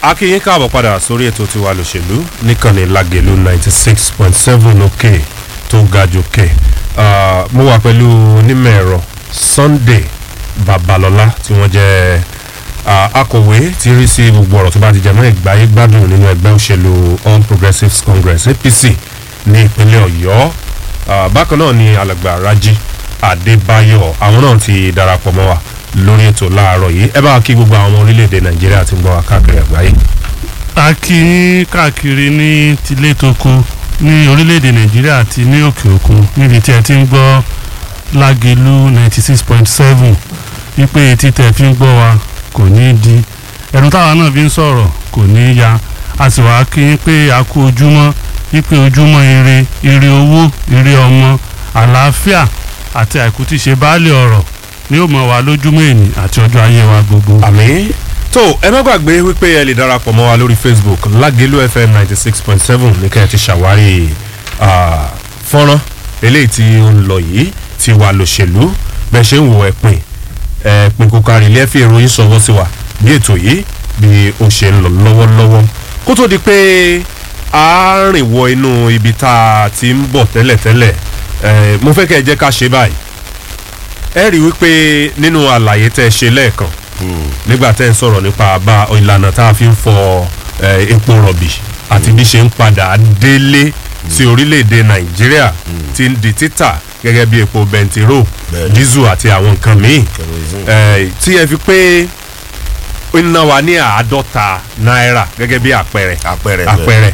akínyín káàbọ̀ padà sórí ètò tiwa lòṣèlú níkànnì lágẹ̀lú ninety six point seven òkè tó ga jòkè mo wà pẹ̀lú onímọ̀ ẹ̀rọ sunday babalọ́lá tí wọ́n jẹ́ akọ̀wé tí rí sí gbogbo ọ̀rọ̀ tó bá ti jẹ́ mọ́ ìgbáyé gbádùn nínú ẹgbẹ́ òṣèlú all progressives congress apc ní ìpínlẹ̀ ọ̀yọ́ bákan náà ni alàgbà raji adébáyọ̀ àwọn náà ti darapọ̀ mọ́ wa lórí ètò láàárọ̀ yìí ẹ bá wa kí gbogbo àwọn ọmọ orílẹ̀-èdè nàìjíríà ti ń gbọ́ wa káàkiri àgbáyé. a kí yín káàkiri ní tilé toko ní orílẹ̀-èdè nàìjíríà àti ní òkè òkun níbi tí ẹ ti ń gbọ́ lágẹ̀lú ninety six point seven wípé etí tẹ̀ fi ń gbọ́ wa kò ní í di ẹ̀rù táwa náà fi ń sọ̀rọ̀ kò ní í ya a sì wá kí yín pé a kú ojúmọ́ wípé ojúmọ́ ire ire owó ire ọmọ àlàáfíà àti àìkú tí ṣe baálé ọ̀rọ̀ ni ó mọ̀ wá lójúmọ́ èní àti ọjọ́ ayé wa gbogbo. àmì tó ẹ má gbàgbé wípé ẹ lè darapọ̀ mọ́ wa lórí facebook lágẹ̀lú fm ninety six point seven ní kẹ́ ẹ ti ṣàwárí fọ́nrán eléyìí tí ó ń lọ yìí ti wà lòṣèlú bẹ́ẹ̀ ṣe ń wo ẹ̀pìn ẹ̀pìn kò kárí ilé ẹ̀fì ìròyìn sọ̀wọ́ sí wa bí ètò yìí bí ó ṣe ń lọ lọ́wọ́lọ́wọ́ kó tó di pé a rìn wọ inú ibi tá a ti ń bọ̀ tẹ́lẹ̀tẹ́lẹ̀ mo fẹ́ kẹ́ ẹ jẹ́ ká ṣe báyìí ẹ rí wípé nínú àlàyé tẹ́ ẹ ṣe lẹ́ẹ̀kan nígbà tẹ́ ẹ ń sọ̀rọ̀ nípa bá ìlànà tá a fi ń fọ epo rọ̀bì àti bí ṣe ń padà délé sí orílẹ̀-èdè nàìjíríà ti ń di títà gẹ́gẹ́ bí epo bẹntiró dísù àti àwọn nǹkan míì tí ẹ fi pé ó ń ná wa ní àádọ́ta náírà gẹ́gẹ́ bí àpẹẹrẹ àpẹẹrẹ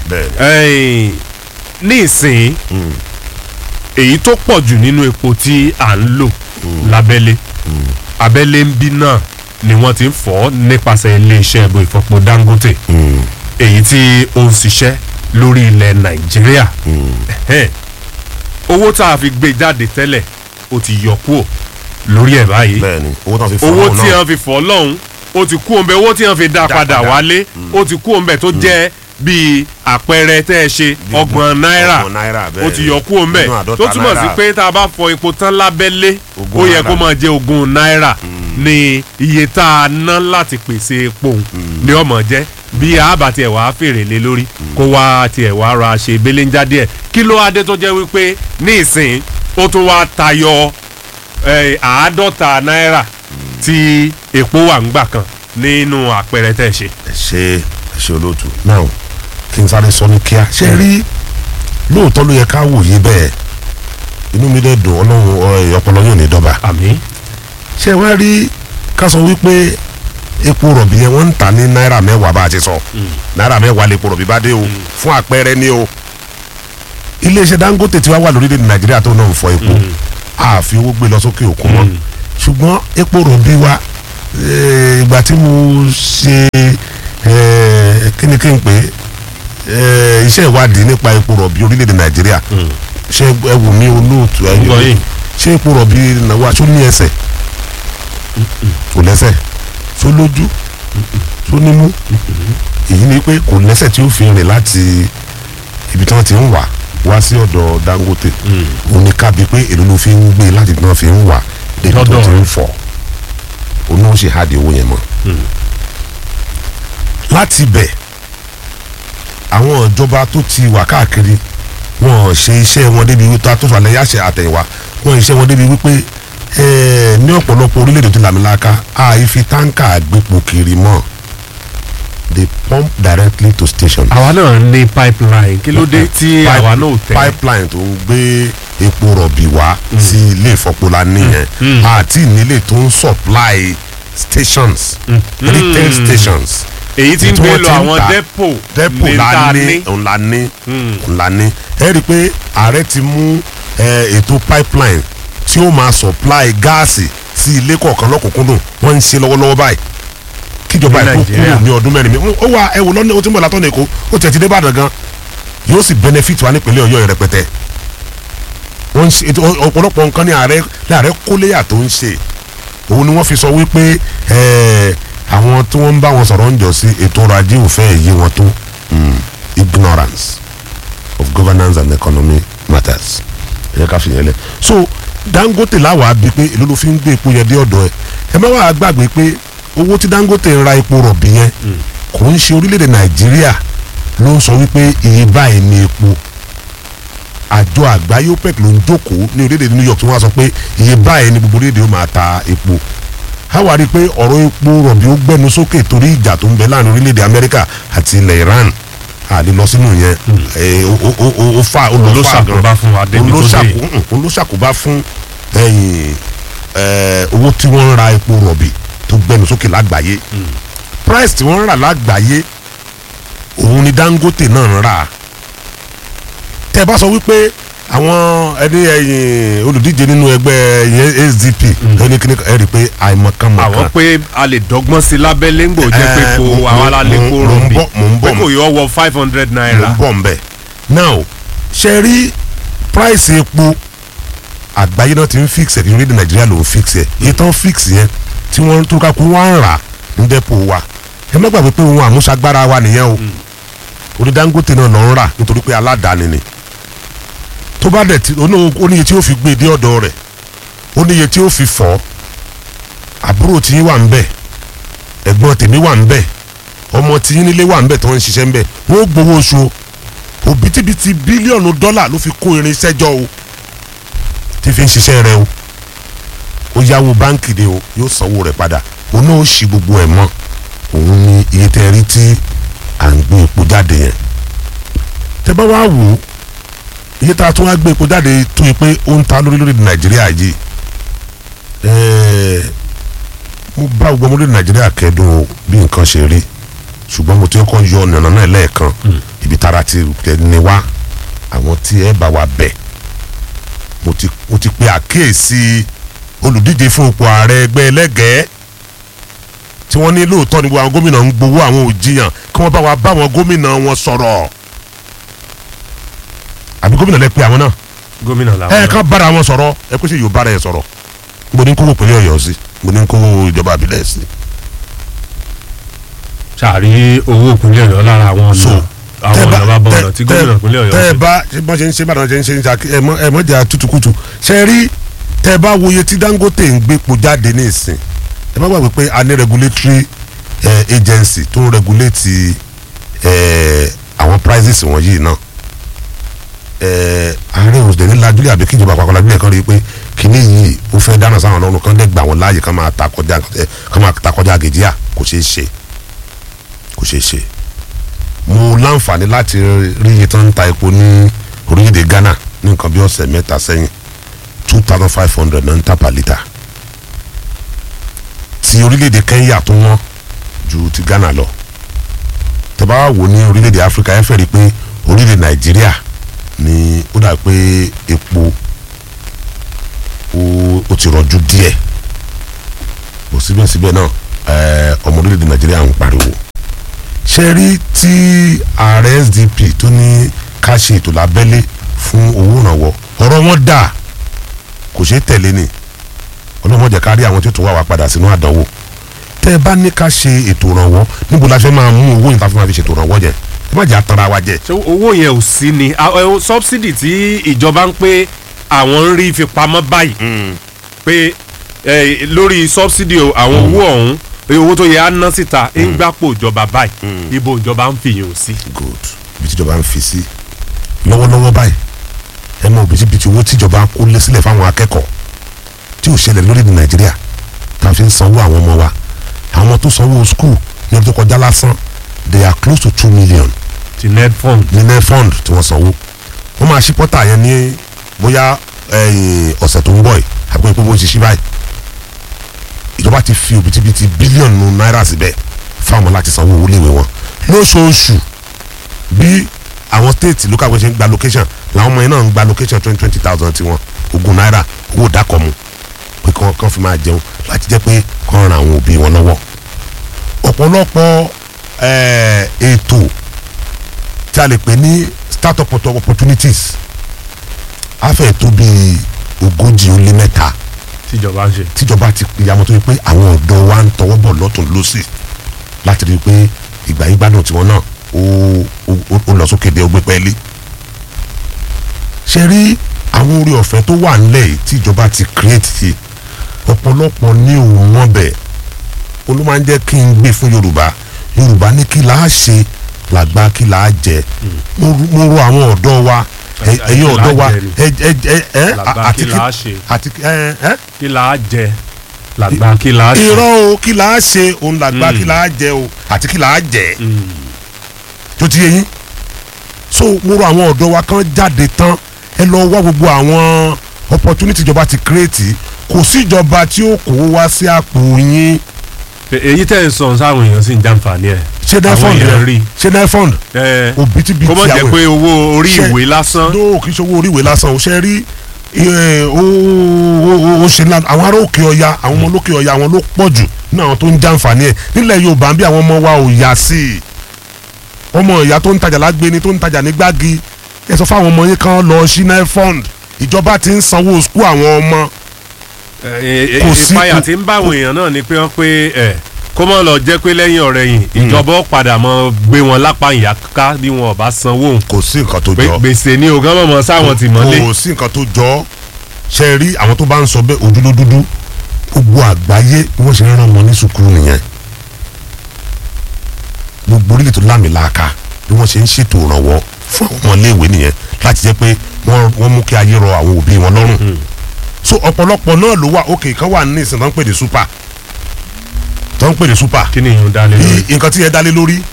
ní ìsìn èyí tó pọ̀ jù nínú epo tí à ń lò lábẹ́lé abẹ́lé ń bí náà ni wọ́n ti ń fọ́ nípasẹ̀ iléeṣẹ́ ẹ̀bùn ìfọpo dangote èyí tí ó ń ṣiṣẹ́ lórí ilẹ̀ nàìjíríà owó tá a fi gbé jáde tẹ́lẹ̀ ó ti yọ kúò lórí ẹ̀ báyìí owó tí wọ́n fi fọ́ lọ́hùn ó ti kú òǹbẹ owó tí wọ́n fi dá padà wálé ó ti kú òǹbẹ tó jẹ́ bíi àpẹẹrẹ tẹ́ ẹ ṣe ọgbọ̀n náírà ó ti yọ kú òǹbẹ tó túmọ̀ sí pé tá a bá fọ epo tán lábẹ́lé ó yẹ kó máa jẹ ogún náírà ní iye tá a ná láti pèsè epo ní ọmọ jẹ́ bí àbá tiẹ̀ wá fèrè lé lórí kó wá tiẹ̀ wá ra ṣe belenja díẹ̀ kí ló adé tó jẹ́ wípé ní ìsìn ó tún wá tayọ àádọ́ta náírà tí epo wà ń gbà kan nínú àpẹẹrẹ tẹ́ ṣe. ẹ ṣe ẹ ṣe olóòtú náà kí n sáré sọ ní kíá ṣe rí lóòótọ́ ló yẹ ká wòye bẹ́ẹ̀ inú mi dẹ̀ dùn ọlọ́run ọpọlọ yóò ní dọ́ba. àmì. ṣé wàá rí ká sọ wípé epo rọ̀bì yẹn wọ́n ń tà ní náírà mẹ́wàá bá a ti sọ náírà mẹ́wàá lè epo rọ̀bì bá dé o fún àpẹẹrẹ ni o iléeṣẹ́ dangote tí wàá wà lórílẹ̀ nàìjíríà tó náà ń fọ epo àfi owó gbé lọ sókè òkun mọ́ ṣùgbọ́n epo rọ̀bì wa ìgbà tí mo ṣe kíni kí n pè iṣẹ́ ìwádìí nípa epo rọ̀bì orílẹ̀-èdè nàìjíríà ṣé ẹ wù mí olóòtú ẹ ṣé epo rọ̀bì náà ṣó ní ẹsẹ̀ kò lẹ́sẹ̀ ṣó lójú ṣó nímú èyí ni pé kò lẹ́sẹ̀ tí ó fi rìn láti ibi tí wọ́n ti ń wà wá sí ọ̀dọ̀ dangote òun ni kábi pé èlò ló fi ń gbé láti tí wọ́n fi ń wà débi tó ti ń fọ̀ òun náà ṣe hádìí owó yẹn mọ́ láti bẹ̀ àwọn ìjọba tó ti wà káàkiri wọn ṣe iṣẹ́ wọn débi wípé tó falẹ̀ yáṣẹ àtẹ̀yìnwá wọn iṣẹ́ wọn débi wípé ní ọ̀pọ̀lọpọ̀ orílẹ̀-èdè tó làmìlaka àìfi táǹkà gbépo kiri mọ́ they pump directly to station. àwa náà ní pipeline kí ló dé tí àwa náà tẹ. pipeline tó ń gbé epo rọ̀bì wá sí ilé ìfọpola nìyẹn àti nílé tó ń supply stations retail stations èyí tí ń gbé lọ àwọn depo depo la ní ńlá ní ńlá ní ẹ rí i pé ààrẹ ti mú ètò pipeline tí ó máa supply gáàsì sí ilé kọ̀ọ̀kan lọ́kùnkúndùn wọ́n ń ṣe lọ́wọ́lọ́wọ́ báyìí kíjọba èkó kúrò ní ọdún mẹ́rin mi ó wà ẹ wò lọ́nà ó ti ń bọ̀ látọ̀nà èkó ó tẹ̀ ti dé Ìbàdàn gan yóò sì benefit wa nípínlẹ̀ Ọ̀yọ́ rẹpẹtẹ wọ́n ń ṣe ọ̀pọ̀lọpọ̀ nǹkan ní ààrẹ láàrẹ kóléyà tó ń ṣe òun ni wọ́n fi sọ wípé àwọn tí wọ́n ń bá wọn sọ̀rọ̀ ń jọ sí ètò ọrọ̀ ajé òfẹ́ èyí wọn tó ignorance of governance and economy matters ẹ ká fi yẹn lẹ so Dangote láwàá bíi pé èló ló fi ń gbé epo yẹn dé ọ̀dọ̀ ẹ ẹ má wàá gbàgbé pé owó tí Dangote ń ra epo rọ̀bì yẹn kò ń ṣe orílẹ̀-èdè nàìjíríà ló ń sọ wípé iye báyìí ni epo àjọ àgbáyé opec ló ń jókòó ní orílẹ̀-èdè new york tí wọ́n á sọ pé iye báyìí ni gbogbo orílẹ̀-èdè ó máa ta epo a wá rí i pé ọ̀rọ̀ epo rọ̀bì ó gbẹ́nu sókè torí ìjà tó ń bẹ láàrin orílẹ̀-èdè amẹ́ríkà àti ilẹ̀ iran a lè lọ sínú yẹn ẹ, ó- ó- ó- ó- ó fa ó lọ fà gan olóṣàkóbá fún wa débi tó dé olóṣàkó- mm, olóṣàkóbá fún ẹ̀yìn, ẹ, owó tí wọ́n ń ra epo rọ̀bì tó gbẹnu sókè lágbàáyé price tí wọ́n ń rà lágbàáyé òun ni dangote náà ń rà tẹ́ ẹ bá sọ wípé àwọn ẹni ẹ̀yìn olùdíje nínú ẹgbẹ́ yẹn sdp ẹni kíní ẹ rí i pé àìmọ̀kànmọ̀kàn àwọn pé a lè dọ́gbọ́n sí lábẹ́lé ńgbò jẹ́ pé Eh, kò mo- àwọn mo- alálépo mo- mo ń rọ̀bì bọ̀- mo ń pé bọ̀. kò yọ wọ five hundred ló naira ń bọ̀ nbẹ̀ now ṣe rí price epo àgbáyé náà ti ń fix ẹ̀ kí orílẹ̀-èdè nàìjíríà ló ń fix ẹ̀ iye tán fix yẹn tí wọ́n tó ká kó wọ́n ń rà ní dẹ́pọ̀ wa ẹ má gbàgbé pé ohun àmúṣagbára wa nìyẹn o orí dangote náà lọ ń rà nítorí pé aládàáni ni tó bá dẹ̀ tí ó ní- ó níye tí ó fi gbé dé ọ̀dọ̀ rẹ̀ ó níye tí ó fi fọ́ àbúrò tí yín wà ń bẹ̀ ẹ̀gbọ́n tèmi wà ń bẹ̀ ọmọ tí yín nílé wà ń bẹ̀ tó ń ṣiṣẹ́ ń bẹ̀ wọ́n ó gbowó oṣù o òbítíbitì bílíọ̀nù dọ́là ló fi kó irinṣẹ́ jọ o tí fi ń ṣiṣẹ́ rẹ o ó yáwó báǹkì de o yóò sanwó rẹ̀ padà òun náà ó ṣì gbogbo ẹ̀ mọ́ òun ni iye tẹ́ rí tí à ń gbé epo jáde yẹn tẹ́ bá wá wò ó iye tá a tún wá gbé epo jáde tó yẹ pé ó ń ta lórí lórí nàìjíríà yìí ẹ̀ẹ́ mo bá gbogbo ọmọdé nàìjíríà kẹ́dùn o bí nǹkan ṣe rí ṣùgbọ́n mo ti kọ́ yọ ọ̀nà náà lẹ́ẹ̀kan ibi tára ti ní wá àwọn tí ẹ bá wa bẹ̀ mo ti mo ti pe àkíyèsí olùdíje fún ipò ààrẹ ẹgbẹ́ ẹlẹ́gẹ̀ẹ́ tí wọ́n ní lóòótọ́ ni gbogbo àwọn gómìnà ń gbowó àwọn òjìyàn kí wọ́n bá wa bá àwọn gómìnà wọn sọ̀rọ̀ àbí gómìnà lẹ pe àwọn náà gómìnà làwọn ẹ náà. ká bára wọn sọ̀rọ̀ ẹ pèsè yóò bára ẹ sọ̀rọ̀ mo ní kówó pínlẹ̀ ọ̀yọ́ sí mo ní kówó ìjọba àbílẹ̀ sí ṣàrí owó ìpínlẹ̀ ọ̀yọ́ lára àwọn so ọ̀nà àwọn ọ̀nà bá bọ̀ ọ̀nà tí gómìnà ìpínlẹ̀ ọ̀yọ́ tẹ ẹ ṣe. bá ṣe bọ́n ṣe ń ṣe bàdàn ṣe ń ṣe ń ṣe ẹ mọ ẹ mọ jà tutukutu ṣe rí tẹ ẹ bá wòye tí dangote ń gbépo jáde ní ìsìn ẹ má gbàgbé pé a ní regulatory eh, agency tó ń regulate eh, àwọn prices wọ̀nyí náà eh, ààrẹ òṣèlú ní lajúlẹ̀ àbí kíjọba àpapọ̀ lajúlẹ̀ kan rí i pé kíní yìí ó fẹ́ dáná sáwọn ọlọ́run kan dẹ́ gbà wọ́n láàyè kan máa ta kọjá eh, kan máa ta kọjá gèjìyà kò ṣeé ṣe kò ṣeé ṣe mo láǹfààní láti rí iye tó ń ta epo ní orílẹ̀-èdè ghana ní nǹkan bí ọ̀sẹ̀ mẹ́ta sẹ́yìn two thousand five hundred náà ń tà per litre ti orílẹ̀-èdè kenya tó wọ́n ju ti ghana lọ tẹ́ bá wò ní orílẹ̀-èdè africa ẹ fẹ́ rí i pé orílẹ̀-èdè nàìjíríà ni ó dà pé epo ó- ó ti rọ̀jú díẹ̀ bó síbẹ̀síbẹ̀ náà ẹ, ọmọ orílẹ̀-èdè nàìjíríà ń pariwo ṣe rí tí ààrẹ sdp tó ní ká ṣe ètò lábẹ́lé fún owó ìrànwọ́ ọ̀rọ̀ wọn dà kò ṣeé tẹ̀lé ni ọlọ́mọdé ká rí àwọn tí ó tún wá wa padà sínú àdánwò tẹ́ ẹ bá ní ká ṣe ètò ìrànwọ́ níbo la fẹ́ máa mú owó yìí tá a fi máa fi ṣètò ìrànwọ́ yẹn ẹ má jẹ́ àtàrà wa jẹ. ṣé owó yẹn ò sí ni a- ẹ, subsidy tí ìjọba ń pé àwọn ń rí fi pamọ́ báyìí pé ẹ, lórí subsidy o, àwọn owó ọ̀hún ẹ, owó tó yẹ á ná síta ń gbàpò ìjọba báyìí ibo ìjọba ń fìyàn ò sí. good bí tíjọba ń fi sí lọ́wọ́lọ́wọ́ báyìí ẹ mọ òbítíbitì owó tíjọba kó lé sílẹ̀ fáwọn akẹ́kọ̀ọ́ tí ò ṣẹlẹ̀ lórí ní nàìjíríà tá a fi ń sanwó àwọn ọmọ wa àwọn ọmọ tó sanwó school ní ọdún tó kọjá lásán they are close to two million ti net fund ní net fund tí wọ́n sanwó wọ́n máa ṣí pọ́tà yẹn ní bóyá ẹ̀yìn ọ̀sẹ̀ tó ń bọ̀ yìí àbí pé bó ṣe ṣí báyìí ìjọba ti fi òbítíbitì bílíọ̀nù náírà síbẹ̀ fáwọn láti sanwó owó léwe wọn lóṣooṣù bí àwọn state local government ṣe ń gba location làwọn ọmọ yẹn náà ń gba location twenty twenty thousand tiwọn ogún náírà owó dákọ̀mù pé kán kán fi máa jẹun láti jẹ́ pé kán ran àwọn òbí wọn lọ́wọ́ ọ̀pọ̀lọpọ̀ eh, ètò tí a lè pè ní startup oppo- opportunities á fẹ́ tó bí ogójì ó lé mẹ́ta tíjọba ń ṣe. tíjọba ti ìyàmọ̀ tó yẹ pé àwọn ọ̀dọ́ wa ń tọwọ́ bọ̀ lọ́tún lọ́sì láti rí i pé ìgbà yìí gbádùn tiwọn náà ó ó- ó lọ sókè dé ọgbẹ́ pẹ́ẹ́lí. ṣe rí àwọn orí ọ̀fẹ́ tó wà nílẹ̀ yìí tíjọba ti create yìí ọ̀pọ̀lọpọ̀ ní òun wọn bẹ̀ ó ló máa ń jẹ́ kí n gbé fún Yorùbá yorùbá ní kí là á ṣe làgbà kí là á jẹ mo ru- mo rọ àwọn ọ̀dọ́ wa ẹ- Ẹ- ẹ̀yin kí là á ọ̀dọ́ wa jẹ ni. ẹ ẹ ẹ ẹ làgbà àti kí là á ṣe àti ẹ ẹ kí là á jẹ làgbà kí là á ṣe. irọ́ o kí là á ṣe òun làgbà Mm. kí là á jẹ o àti kí là á jẹ Mm. tó ti yé yín so mo rọ àwọn ọ̀dọ́ wa kan jáde tán ẹ lọ wá gbogbo àwọn opportunity ìjọba ti create kò sí ìjọba tí ó kó wá sí àpò yín èyí tẹ̀ ń sọ sáwọn èèyàn sì ń jàǹfààní ẹ̀ ṣé àwọn nefond èèyàn rí ṣé nefond ẹ òbítíbitì kó mọ̀ jẹ́ àwọn pé owó orí Ṣe- ìwé lásán no kì í ṣe owó orí ìwé lásán o ṣe rí ẹ, ó ó- ó ṣe ńlá àwọn ará òkè ọya àwọn ọmọ olókè ọya àwọn ló pọ̀ jù ní àwọn tó ń jàǹfààní ẹ̀ nílẹ̀ yorùbá ń bí àwọn ọmọ wa ò yà sí i ọmọ ìyá tó ń tajà lágbéni tó ń tajà ní gbági ẹ sọ fáwọn ọmọ yín kan lọ sí nefond ìjọba ti ń sanwó skul àwọn ọmọ Kò sí- ìpayà kò- tí ń bá àwọn èèyàn náà ni pé wọ́n pé ẹ̀ kó mọ̀ lọ jẹ́ pé lẹ́yìn ọ̀rẹ́ yìí ìjọba ó padà mọ́ gbé wọn lápá ìyá ká bí wọn ò bá sanwó òun kò sí nǹkan tó pé jọ gbèsè ní ogán mọ̀mọ́ sáwọn tì mọ́lé kò sí nǹkan tó jọ ṣe rí àwọn tó bá ń sọ bẹ́ẹ̀ ojú ló dúdú gbogbo àgbáyé bí wọ́n ṣe ń rán ọmọ ní sùkúrù nìyẹn gbogbo orílẹ̀ tó lámìlàaka bí wọ́n ṣe ń ṣètò ìrànwọ́ fún àwọn ọmọléèwé nìyẹn láti jẹ́ pé wọ́n wọ́n mú kí ayé rọ àwọn òbí wọn lọ́rùn so ọ̀pọ̀lọpọ̀ náà ló wà òkè kan wà ní ìsìn tó ń pè ní super tó ń pè ní super kí ni ìyún dálé lórí. bí nǹkan tí yẹn dálé lórí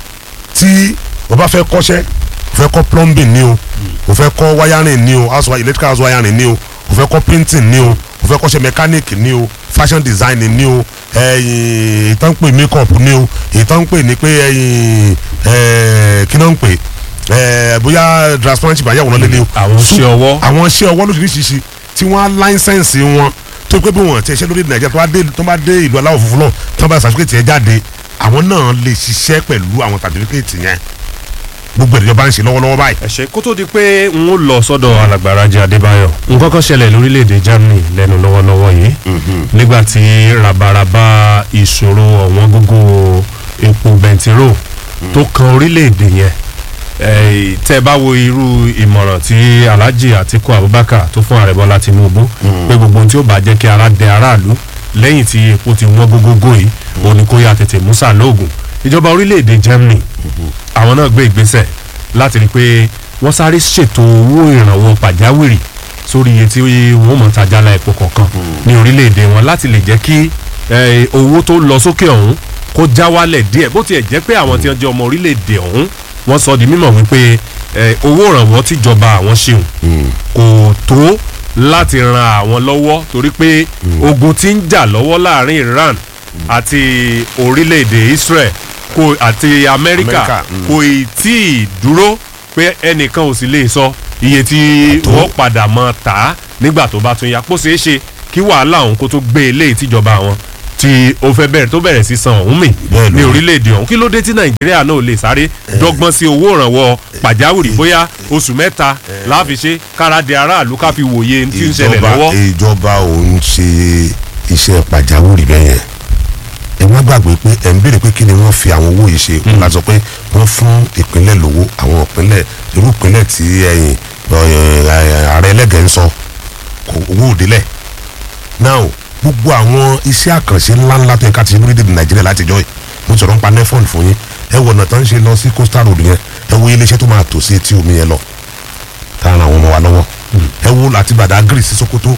tí o bá fẹ́ kọ́ṣẹ́ o fẹ́ kọ́ plumbing ni o o fẹ́ kọ́ wiring ni o house wi- electrical house wiring ni o o fẹ́ kọ́ painting ni o o fẹ́ kọ́ṣẹ́ mechanic ni o fashion design ni o ẹ̀yìn ìtàn pè makeup ni o ìtàn pè ní pé ẹ̀yìn ẹ̀ kí náà ń pè ẹ̀ bóyá transparency bá yàwòrán lé ni o àwọn iṣẹ́ ọwọ́ àwọn iṣẹ́ ọwọ́ lóṣìṣì tí wọ́n á láńsẹ̀nsì wọn tó pé bí wọ́n ti ṣe lórí nàìjíríà tó bá dé tó bá dé ìlú aláwọ̀ funfun náà tó bá sàtífíkẹ́tì yẹn jáde àwọn náà lè ṣiṣẹ́ pẹ̀lú àwọn sàtífíkẹ́tì yẹn gbogbo ìjọba ń ṣe lọ́wọ́lọ́wọ́ báyìí. ẹ ṣé kó tó di pé n ó lọ sọ́dọ̀ alàgbàràjẹ adébáyọ̀ nǹkan kan ṣẹlẹ̀ lórílẹ̀‐èdè germany lẹ́nu lọ́wọ́lọ́wọ́ yìí nígbà tí rabaraba ìṣòro ọ̀wọ́n gógó epo bẹntiró tó kan orílẹ̀‐èdè yẹn eh, tẹ́ ẹ bá wo irú ìmọ̀ràn tí alhaji atiku abubakar tó fún ààrẹ bọ́lá tinubu pé gbogbo ohun tí ó bá jẹ́ kí ara dẹ aráàlú lẹ́yìn tí epo ti wọ́n gógógó yìí òun ni kó yá tètè musa lóògùn ìjọba orílẹ̀‐èdè germany àwọn náà gbé ìgbésẹ̀ láti rí i pé wọ́n sáré ṣètò owó ìrànwọ́ pàjáwìrì sórí iye tí wọ́n mọ̀ tajàlá epo kọ̀ọ̀kan ní orílẹ̀-èdè wọn láti lè jẹ́ kí eh, owó tó lọ sókè ọ̀hún kó já wálẹ̀ díẹ̀ bó tiẹ̀ jẹ́ pé àwọn tí wọ́n jẹ́ ọmọ orílẹ̀-èdè ọ̀hún wọ́n sọ di mímọ̀ wípé eh, owó ìrànwọ́ tíjọba àwọn ṣeun kò tó láti ran àwọn lọ́wọ́ torí pé ogun tí ń jà lọ́wọ́ láàrin Iran àti orílẹ̀-èdè Israel kò àti Amẹ́ríkà Amẹ́ríkà, mm. kò ì tí ì dúró pé ẹnìkan ò sì lè sọ iye tí Tó. wọ́n padà mọ́ tà á nígbà tó bá tún yá kó ṣeé ṣe kí wàhálà òun kó tó gbé eléyìí tíjọba àwọn tí ó fẹ́ bẹ̀rẹ̀ tó bẹ̀rẹ̀ sí san òun mì Bẹ́ẹ̀ ní ló rí. orílẹ̀-èdè ọ̀hún kí ló dé tí Nàìjíríà náà ò lè sáré dọ́gbọ́n sí owó ìrànwọ́ pàjáwìrì bóyá oṣù mẹ́ta láfi ṣe kára de aráàlú ká fi wòye tí ń ṣẹlẹ̀ ìjọba lọ́wọ́. ìjọba ò ń ṣe iṣẹ́ pàjáwìrì bẹ́ẹ̀ yẹn ẹ má gbàgbé pé ẹ̀ ń béèrè pé kí ni wọ́n fi àwọn owó yìí ṣe wọ́n la sọ pé wọ́n fún ìpínlẹ̀ lówó àwọn ìpínlẹ̀ irú ìpínlẹ̀ tí ẹ̀yìn ààrẹ ẹlẹ́gẹ̀ẹ́ ń sọ kò owó òdélẹ̀ now gbogbo àwọn iṣẹ́ àkànṣe ńláńlá tó yẹ ká ti ṣe lórílẹ̀‐èdè nàìjíríà látijọ́ yìí mo sọ̀rọ̀ ń pa nefond fún yín ẹ wọ̀nà tó ń ṣe lọ sí coastal road yẹn ẹ wo iléeṣẹ́ tó máa tò sí etí omi yẹn lọ tá a ran àwọn ọmọ wa lọ́wọ́ ẹ wo láti Badagry sí Sokoto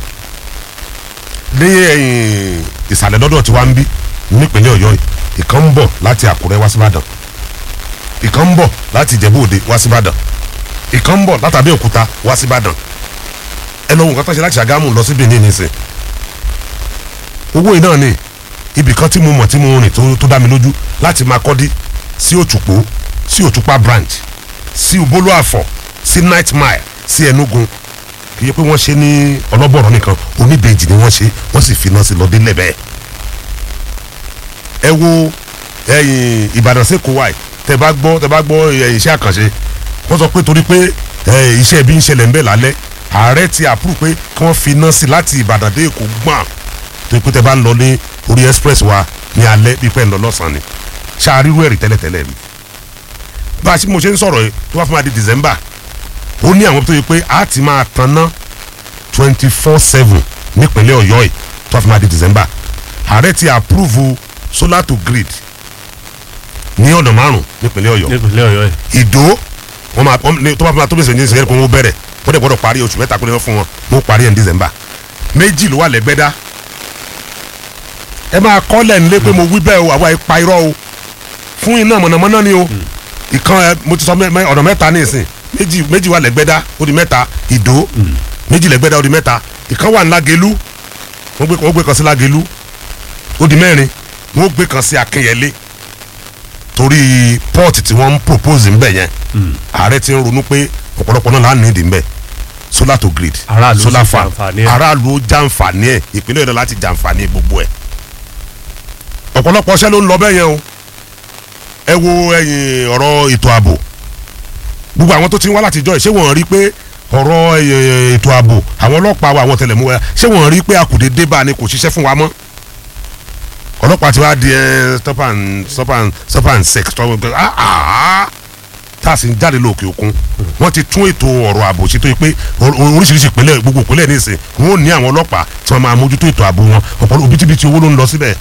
ní ẹ̀yìn ìsàlẹ̀ lọ́dọ̀ tí wàá ń bí nípínlẹ̀ Ọ̀yọ́ yìí ìkan ń bọ̀ láti Àkúrẹ́ wá síbàdàn ìkan ń bọ̀ láti Ìjẹ̀bú Òde wá síbàdàn ìkan ń bọ̀ láti Abẹ́òkúta wá síbàdàn ẹ lọ wo nǹkan tó ṣe láti Ṣàgámù lọ sí Benin nísìn owó yìí náà ni ibì kan tí mo mọ̀ tí mo rìn tó tó dá mi lójú láti Makurdi sí Òtùpó sí Òtùpá branch sí Ubolo Àfọ̀ sí Night Mile sí Enugu kì í ṣe pé wọ́n ṣe ní ọlọ́bọ̀rọ̀ nìkan oníbejì ni wọ́n ṣe wọ́n sì finá sí lọ́dún lẹ́bẹ̀ẹ́. ẹ wo ẹ̀yìn Ìbàdàn sẹ́kọ̀ọ́ wáì tẹ bá gbọ́ tẹ bá gbọ́ ẹ̀yìn iṣẹ́ àkànṣe wọ́n sọ pé torí pé ẹ̀, iṣẹ́ ibi ń ṣẹlẹ̀ ń bẹ̀ lálẹ́ ààrẹ ti àpúrò pé kí wọ́n finá sí láti Ìbàdàn dé Èkó gbọ̀n torí pé tẹ bá ń lọ ní orí express wa ní alẹ́ bí pẹ́ ń lọ lọ́sàn-án ni ṣáàrírú ẹ̀rí tẹ́lẹ̀tẹ́lẹ̀ ni bá a ṣe mo ṣe ń sọ̀rọ̀ yìí tó bá fún wa di December ó ní àwọn tó yẹ pé a ti máa tanná twenty four seven nípínlẹ̀ Ọ̀yọ́ yìí tó bá fún wa di December ààrẹ ti approve solar to grid ní ọ̀nà márùn nípínlẹ̀ ọ̀yọ́ nípínlẹ̀ ọ̀yọ́ yìí. ìdó wọn máa wọn ní tó bá fún wa tó bẹ̀sẹ̀ ní ìsẹ̀yẹ́ kó wọ́n bẹ̀rẹ̀ wọ́n dẹ̀ gbọ́dọ̀ parí oṣù mẹ́ta kó lè fún wọn wọ́n parí ẹ̀ ní december méjì ló wà lẹ́gbẹ́dá ẹ máa kọ́lẹ̀ nílé pé mo wí bẹ́ẹ̀ o àwa ipa irọ́ o fún iná mọ̀nàmọ́ná ni o ìkan ẹ mo ti sọ mẹ́- mẹ́- ọ̀nà mẹ́ta ní ìsìn méjì méjì wà lẹ́gbẹ́dá ó di mẹ́ta ìdó méjì lẹ́gbẹ́dá ó di mẹ́ta ìkan wà ní lágelú wọ́n gbé wọ́n gbé kan sí lágelú ó di mẹ́rin wọ́n gbé kan sí akínyẹlé torí port tí wọ́n ń propose ńbẹ̀ yẹn ààrẹ ti ń ronú pé ọ̀pọ̀lọpọ̀ náà là ń nídìí ńbẹ̀ solar to grid Aráàlú solar sì farm jàǹfààní ẹ̀. aráàlú ó jàǹfààní ẹ̀ ìpínlẹ̀ ọ̀dọ́ láti jàǹfààní gbogbo ẹ̀ ọ̀pọ̀lọpọ̀ ọṣẹ́ ló ń lọ bẹ́ẹ̀ yẹn o ẹ wo ẹ̀yìn ọ̀rọ̀ ètò ààbò gbogbo àwọn tó ti ń wá láti jọ ẹ̀ ṣé wọ́n rí pé ọ̀rọ̀ eh, ètò ààbò àwọn ọlọ́pàá wa àwọn tẹlẹ̀múwẹ́ ṣé wọ́n rí pé àkùdé débà ni kò ṣiṣẹ́ fún wa mọ́ ọlọ́pàá ti wá di ẹ stop and stop and stop and sex tọ́ wọn ah ah tá a sì ń jáde lóòkè òkun wọ́n ti tún ètò ọ̀rọ̀ ààbò ṣètò yìí pé or- or- oríṣiríṣi ìpínlẹ̀ gbogbo ìpínlẹ̀ nísìn wọ́n ò ní àwọn ọlọ́pàá tí wọ́n máa mójútó ètò ààbò wọn ọ̀pọ̀lọpọ̀ òbítíbitì owó ló ń lọ síbẹ̀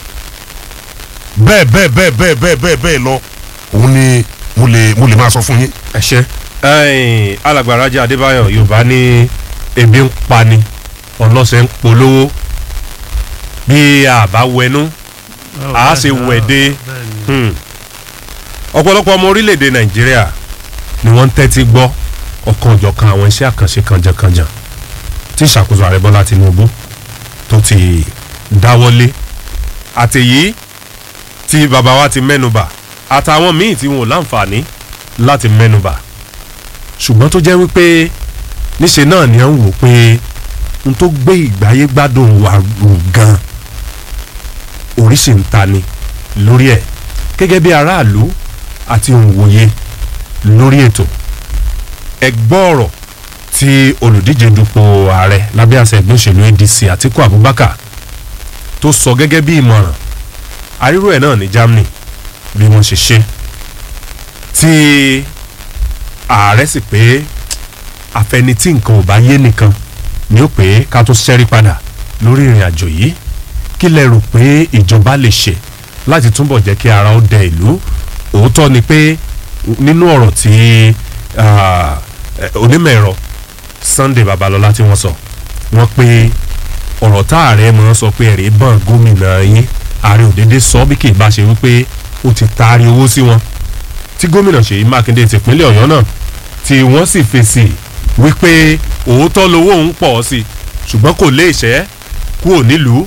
bẹ́ẹ̀ bẹ́ẹ̀ bẹ́ẹ̀ bẹ́ẹ̀ bẹ́ẹ̀ bẹ́ẹ̀ bẹ́ẹ̀ lọ òun ni mo lè mo lè máa sọ fún yín ẹ ṣe ẹ̀yin alàgbà Rájí Adébáyọ̀ Yorùbá ní ebi ń pani ọlọ́sẹ̀ ń polówó bí a bá wẹnu a ṣe wẹ̀dẹ̀ Hmm. ọ̀pọ̀lọpọ̀ ọmọ orílẹ̀-èdè Nàìjíríà ni wọ́n ń tẹ́tí gbọ́ ọ̀kan òjọ̀kan àwọn iṣẹ́ àkànṣe kànjàkànjà tí ìṣàkóso ààrẹ Bọ́lá Tinubu tó ti dáwọ́lé àtèyí tí bàbá wa ti mẹ́nubà àtàwọn míì tí wọn ò láǹfààní láti mẹ́nubà ṣùgbọ́n tó jẹ́ wípé níṣe náà ni à ń wò pé n tó gbé ìgbáyé gbádùn wa gùn gan oríṣi ń ta ni lórí ẹ̀ gẹ́gẹ́ bí aráàlú àti òǹwòye lórí ètò ẹ gbọ́ ọ̀rọ̀ tí olùdíje dupò ààrẹ lábẹ́ àṣẹ ẹgbẹ́ òṣèlú ADC Àtíkù Abubakar tó sọ gẹ́gẹ́ bí ìmọ̀ràn àrírò ẹ̀ náà ní Germany bí wọ́n ṣe ṣe tí ààrẹ sì pé àfẹnití nǹkan ò bá yé nìkan ni ó pé ká tó ṣẹ́rí padà lórí ìrìn àjò yìí kí lẹ rò pé ìjọba lè ṣe láti túbọ̀ jẹ́ kí ara ó dẹ ìlú òótọ́ ni pé nínú ọ̀rọ̀ tí ah, eh, onímọ̀ ẹ̀rọ Sunday Babalọ́lá tí wọ́n sọ wọ́n pé ọ̀rọ̀ tá ààrẹ mọ̀ sọ pé ẹ̀rí bọ̀n gómìnà yín ààrẹ òdédé sọ bí kì í bá ṣe wípé ó ti taari owó sí wọn tí gómìnà Ṣèyí Mákindé tìpínlẹ̀ Ọ̀yọ́ náà tí wọ́n sì fèsì wípé òótọ́ lowó òun pọ̀ sí i ṣùgbọ́n kò lè ṣẹ́ kúrò nílùú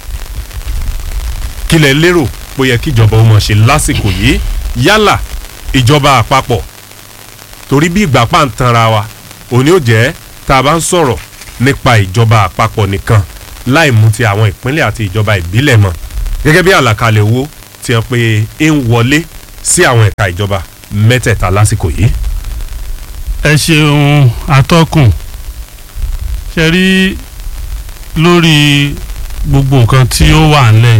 kí lẹ lérò pé ó yẹ kí ìjọba ó máa ṣe lásìkò yìí yálà ìjọba àpapọ̀ torí bí ìgbà pa ń tanra wa òní ò jẹ́ tá a bá ń sọ̀rọ̀ nípa ìjọba àpapọ̀ nìkan láì mú ti àwọn ìpínlẹ̀ àti ìjọba ìbílẹ̀ mọ́ gẹ́gẹ́ bí àlàkalẹ̀ owó tí wọ́n pe ń wọlé sí àwọn ẹ̀ka ìjọba mẹ́tẹ̀ẹ̀ta lásìkò yìí. ẹ ṣeun atọ́kùn ṣe rí lórí gbogbo nǹkan tí ó wà ńlẹ̀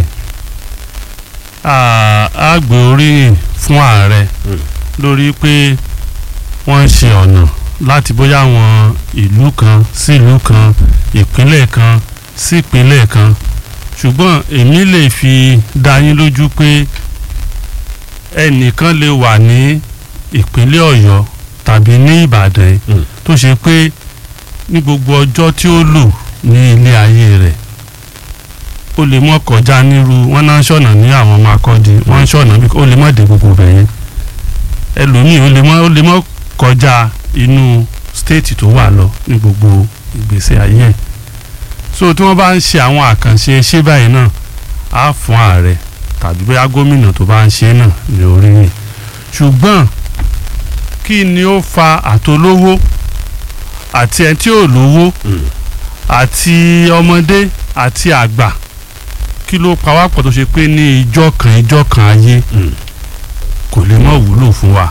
à- á gbé oríyìn fún ààrẹ Mm. lórí pé wọ́n ń ṣe ọ̀nà láti bóyá àwọn ìlú kan sí ìlú kan ìpínlẹ̀ kan sí ìpínlẹ̀ kan ṣùgbọ́n èmi lè fi dá yín lójú pé ẹnìkan lè wà ní ìpínlẹ̀ ọ̀yọ́ tàbí ní ìbàdàn yìí Mm. tó ṣe pé ní gbogbo ọjọ́ tí ó lò ní ilé ayé rẹ̀ ó lè mọ́ kọjá nírú wọn náà ń ṣọ̀nà ní àwọn ọmọ akọ́di wọ́n ń ṣọ̀nà bí ó lè mọ́ dé gbogbo bẹ̀ yẹn ẹlòmíì ó lè mọ́ ó lè mọ́ kọjá inú stéètì tó wà lọ ní gbogbo ìgbésí ayé ẹ̀ so tí wọ́n bá ń ṣe àwọn àkànṣe ṣé báyìí náà á fún ààrẹ tàbí bóyá gómìnà tó bá ń ṣe náà ní oríyìn ṣùgbọ́n kí ni ó fa àtolówó àti ẹni tí ò lówó àti ọmọdé àti àgbà kí ló pa wá pọ̀ tó ṣe pé ní ìjọ kan ìjọ kan ayé Mm. kò lè mọ̀ wúlò fún wa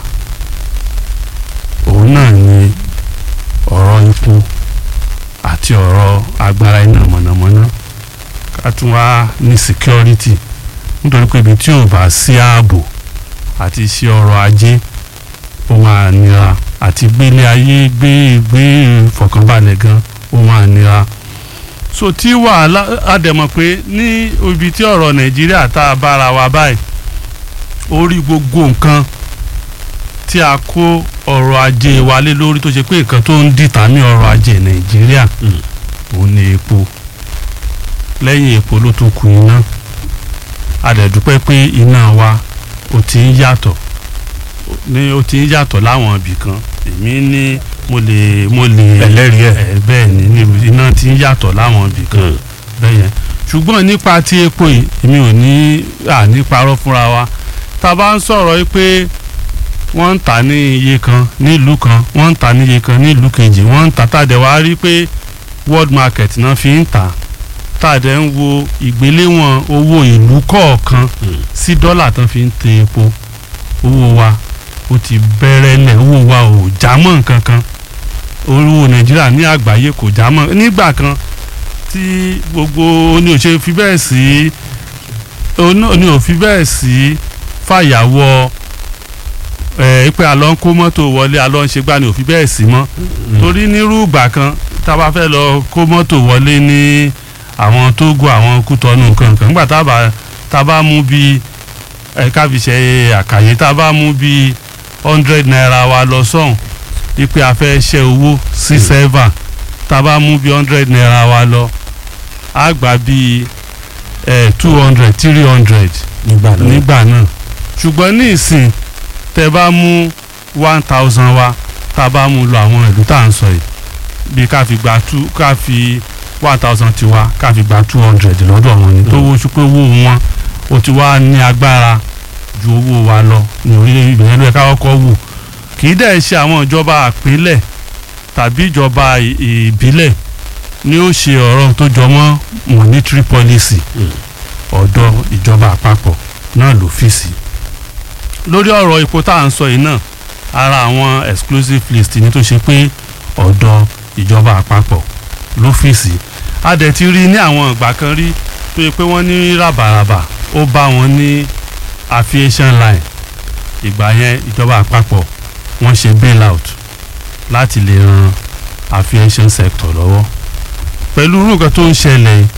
òun náà ni ọ̀rọ̀ ikú àti ọ̀rọ̀ agbára iná mọ̀nàmọ́ná ká tún wá ní security nítorí pé ibi tí ò bá sí ààbò àti iṣẹ́ ọrọ̀ ajé ó máa nira àti gbélé ayé gbé gbé ìfọ̀kànbalẹ̀ gan ó máa nira so tí wàhálà àdẹ̀mọ̀ pé ní ibi tí ọ̀rọ̀ nàìjíríà tá a bára wa báyìí orí gbogbo nǹkan tí a kó ọrọ̀ ajé wa lé lórí tó ṣe pé nǹkan tó ń dìtà ní ọrọ̀ ajé nàìjíríà Mm. òun ni epo lẹ́yìn epo ló tún kù iná a dẹ̀ dúpẹ́ pé iná wa ó ti ń yàtọ̀ ní ó ti ń yàtọ̀ láwọn ibì kan èmi ní mo lè mo lè Ẹlẹ́rìí ẹ̀. ẹ̀ bẹ́ẹ̀ ni ní iná ti ń yàtọ̀ láwọn ibì kan bẹ́ẹ̀ yẹn ṣùgbọ́n nípa ti epo yìí èmi ò ní à ní parọ́ fúnra wa tá a bá ń sọ̀rọ̀ yìí pé wọ́n ń tà ní iye kan nílùú kan wọ́n ń tà ní iye kan nílùú kejì wọ́n ń tà tá a dẹ̀ wá rí pé world market náà fi ń tà tá a dẹ̀ ń wo ìgbéléwọ̀n owó ìlú kọ̀ọ̀kan sí dọ́là tán fi ń tẹ epo owó wa ó ti bẹ̀rẹ̀ lẹ̀ owó wa ò já mọ́ nǹkan kan owó nàìjíríà ní àgbáyé kò já mọ́ nígbà kan tí gbogbo ní ò ṣe fi bẹ́ẹ̀ sí ní ò fi bẹ́ẹ̀ sí fàyàwọ́ ẹ pé àlọ́ ń kó mọ́tò wọlé àlọ́ ń ṣe gbá ni ò fi bẹ́ẹ̀ sí mọ́ torí nírú ìgbà kan tá a bá fẹ́ lọ kó mọ́tò wọlé ní àwọn Tógò àwọn Kútọ́nù kankan nígbà tá a bá tá a bá mú bí ẹ ká fi ṣe àkàyé tá a bá mú bí hundred naira wa lọ sọ́hùn wípé a fẹ́ ṣe owó sí sẹ́fà tá a bá mú bí hundred naira wa lọ á gbà bí two hundred three hundred nígbà náà nígbà náà ṣùgbọ́n ní ìsìn tẹ bá mú one thousand wa tá a bá mú lọ àwọn ìlú tá à ń sọ yìí bí ká fi gba two ká fi one thousand tiwa ká fi gba two hundred lọ́dọ̀ wọn ni tó wọ́n pé owó wọn ó ti wá ní agbára ju owó wa lọ ní orílẹ̀ ìgbìyànjú ló yẹ ká kọ́kọ́ wò kì í dẹ̀ ṣe àwọn ìjọba àpínlẹ̀ tàbí ìjọba ì- ìbílẹ̀ ni ó ṣe ọ̀rọ̀ tó jọ mọ́ monetary policy ọ̀dọ̀ ìjọba àpapọ̀ náà ló fi sí lórí ọ̀rọ̀ epo tá à ń sọ yìí náà ara àwọn exclusive list ni tó ṣe pé ọ̀dọ̀ ìjọba àpapọ̀ ló fi sí a dẹ̀ ti rí ní àwọn ìgbà kan rí tó yẹ pé wọ́n ní ràbàràbà ó bá wọn ní aviation line ìgbà yẹn ìjọba àpapọ̀ wọ́n ṣe bailout láti lè ran aviation sector lọ́wọ́ pẹ̀lú irú nǹkan tó ń ṣẹlẹ̀ yìí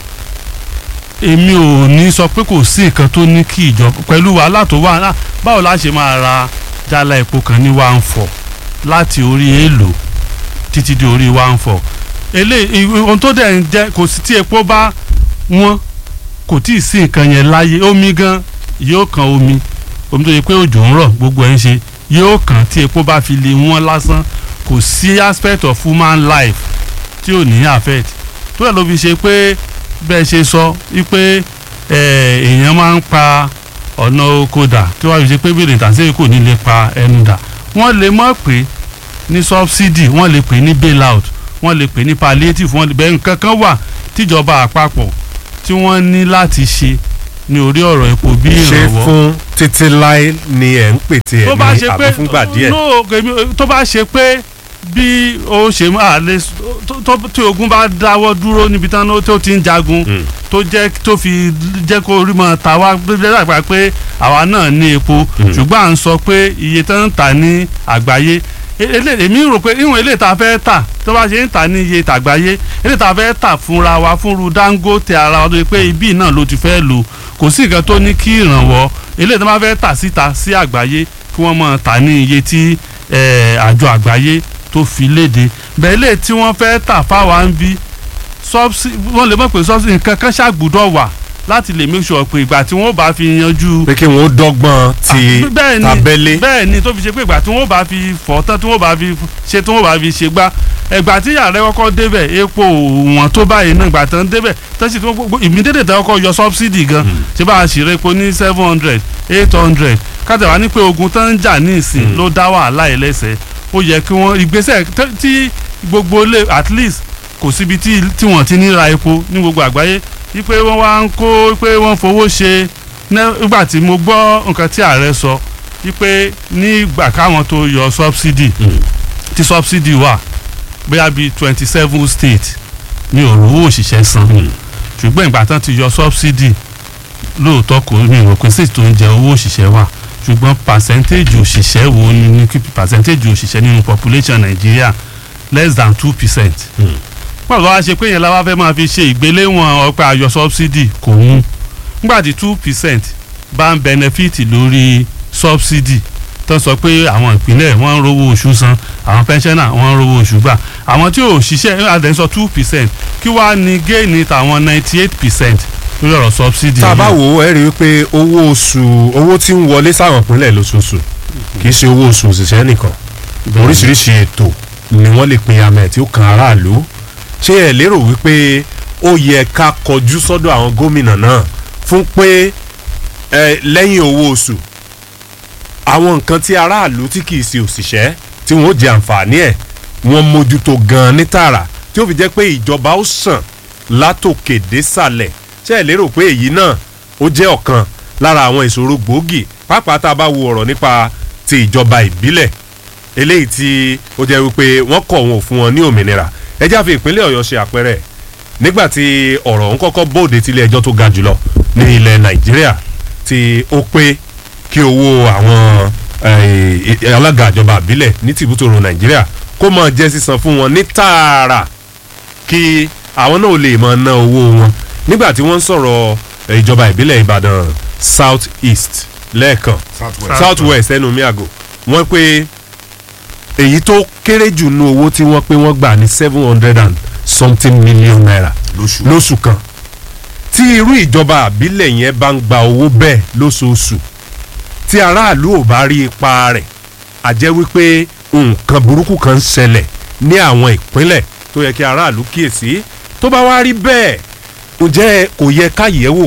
èmi ò ní sọ pé kò sí nǹkan tó ní kí ìjọba pẹ̀lú wàhálà tó wà náà báwo la ṣe máa ra jálá epo kan ní one four láti orí èèlò títí di orí one four eléyìí ohun tó dẹ̀ ń jẹ́ kò sí tí epo bá wọ́n kò tí ì sí nǹkan yẹn láyé omi gan yóò kan omi omi tó yẹ pé òjò ń rọ̀ gbogbo ẹ̀ ń ṣe yóò kàn tí epo bá fi lè wọ́n lásán kò sí aspect of human life tí ò ní affect tó yẹ ló fi ṣe pé bẹ́ẹ̀ ṣe sọ wípé eh, èèyàn máa ń pa ọ̀nà oko dà tí wọ́n fi ṣe pé bèrè tàṣí kò ní lè pa ẹnu dà wọ́n lè mọ̀ pé ní subsidy wọ́n lè pè ní bailout wọ́n lè pè ní palliative wọ́n lè bẹ́ẹ̀ nǹkan kan wà tíjọba àpapọ̀ tí wọ́n ní láti ṣe ní orí ọ̀rọ̀ epo bí ṣé ìrànwọ́ fún títí láé ni ẹ̀ ń pètè tó ẹ̀ bá ní ṣe àbí pé fúngbà díẹ̀ no èmi- tó bá ṣe pé bí ó ṣe máa lè tó- tó- tí ogun bá dáwọ́ dúró níbi tán ló- tó ti ń jagun Mm. tó jẹ́ tó fi jẹ́ kó rí mọ́ ta wá gbẹ́dàgbà pé àwa náà ní epo Mm. ṣùgbọ́n à ń sọ pé iye tó ń tà ní àgbáyé E- ele- èmi rò pé ìwọ̀n ilé ìta fẹ́ tà tó bá ṣe ń tà ní iye tàgbáyé ilé ìta fẹ́ tà fúnra wa fúnru Dangote ara wa tó yẹ pé ibi náà ló ti fẹ́ lò kò sí nǹkan tó ní kí ìrànwọ́ ilé ìta bá fẹ́ tà síta sí àgbáyé kí wọ́n mọ̀ tà ní iye tí eh, àjọ àgbáyé tó fi léde bẹ́ẹ̀ lè tí wọ́n fẹ́ tà fáwa ń bí subsidy wọ́n lè mọ̀ pé subsidy nǹkan kan ṣàgbùdọ̀ wà láti lè make sure pé ìgbà tí wọ́n bá fi yanjú pé kí wọ́n dọ́gbọ́n ti Ah, bẹ́ẹ̀ ni tabẹ́lé bẹ́ẹ̀ ni tó fi ṣe pé ìgbà tí wọ́n bá fi fọ́ tán tí wọ́n bá fi ṣe tí wọ́n bá fi ṣe gbá ẹgbà tí ààrẹ kọ́kọ́ débẹ̀ epo wọn tó báyìí náà ìgbà tán débẹ̀ tán sì tí wọ́n gbogbo ìmídédè tán kọ́kọ́ yọ subsidy gan ṣé bá a sì rẹ epo ní seven hundred eight hundred kájà wá ní pé ogun tán ń jà ní ìsìn Mm. ló dá wàhálà ẹ̀ lẹ́sẹ̀ ó yẹ kí wọ́n ìgbésẹ̀ tẹ́- tí gbogbo lè at least kò síbi tí tí wọ́n ti ní ra epo ní gbogbo àgbáyé wípé wọ́n wá ń kó pé wọ́n fowó ṣe ná- nígbà tí mo gbọ́ nǹkan tí ààrẹ sọ wípé nígbà káwọn tó yọ subsidy Mm. tí subsidy wà bóyá bíi twenty seven state ní òrówó òṣìṣẹ́ san Mm. ṣùgbọ́n ìgbà tán ti yọ subsidy lóòótọ́ kò ní ìrò pé state tó ń jẹ owó òṣìṣẹ́ wà ṣùgbọ́n percentage òṣìṣẹ́ wo ni ní kí percentage òṣìṣẹ́ nínú population Nàìjíríà less than two percent Mm. pàtó wá ṣe pé yẹn la wá fẹ́ máa fi ṣe ìgbéléwọ̀n ọpẹ́ ayọ̀ subsidy kò mú nígbà tí two percent bá ń benefit lórí subsidy tó sọ pé àwọn ìpínlẹ̀ wọ́n ń rówó oṣù san àwọn pensioner wọ́n ń rówó oṣù gbà àwọn tí ò ṣiṣẹ́ àdéhùn sọ two percent kí wàá ní géènì tàwọn ninety eight percent lórí ọ̀rọ̀ subsidy. tá a bá yìí. wò ó ẹ rí i pé owó oṣù owó tí ń wọlé sáwọn ìpínlẹ̀ lóṣooṣù kì í ṣe owó oṣù òṣìṣẹ́ nìkan oríṣiríṣi ètò ni wọ́n lè pín amẹ̀ tí ó kan aráàlú ṣé ẹ lérò wípé ó yẹ ká kọjú sọ́dọ̀ àwọn gómìnà náà fún pé ẹ lẹ́yìn owó oṣù àwọn nǹkan tí aráàlú tí kì í ṣe òṣìṣẹ́ tí wọ́n ó jẹ àǹfààní ẹ̀ wọ́n mójútó gan-an ní tààrà tí ó fi jẹ́ pé ìjọba ó sàn látòkè désàlẹ̀ ṣé ẹ lérò pé èyí náà ó jẹ́ ọ̀kan lára àwọn ìṣòro gbòógì pàápàá tá a bá wo ọ̀rọ̀ nípa ti ìjọba ìbílẹ̀ eléyìí tí ó jẹ́ wípé wọ́n kọ̀ wọn ò fún wọn ní òmìnira ẹ já fi ìpínlẹ̀ ọ̀yọ́ ṣe àpẹẹrẹ nígbà tí ọ̀rọ̀ ń kọ́kọ́ bóde tilé ẹjọ́ tó ga jùlọ ní ilẹ̀ nàìjíríà tí ó pé kí owó àwọn eh, alága ìjọba ìbílẹ̀ ní tìbútòrò nàìjíríà kó máa jẹ́ sísan fún wọn ní tààrà kí àwọn náà lè máa ná owó wọn nígbà tí wọ́n ń sọ̀rọ̀ eh, ìjọba ìbílẹ̀ ìbàdàn south east lẹ́ẹ̀kan Southwest. south west ẹnu mi àgò wọ́n pé èyí tó kéré jù nú owó tí wọ́n pé wọ́n gbà ní seven hundred and something million naira lóṣù. lóṣù kan tí irú ìjọba àbílẹ̀ yẹn bá ń gba owó bẹ́ẹ̀ lóṣooṣù tí aráàlú ò bá rí ipa rẹ̀ a jẹ́ wípé nǹkan burúkú kan ń ṣẹlẹ̀ ní àwọn ìpínlẹ̀ tó yẹ kí aráàlú kíyèsí tó bá wá rí bẹ́ẹ̀ ǹjẹ́ kò yẹ ká yẹ̀ wò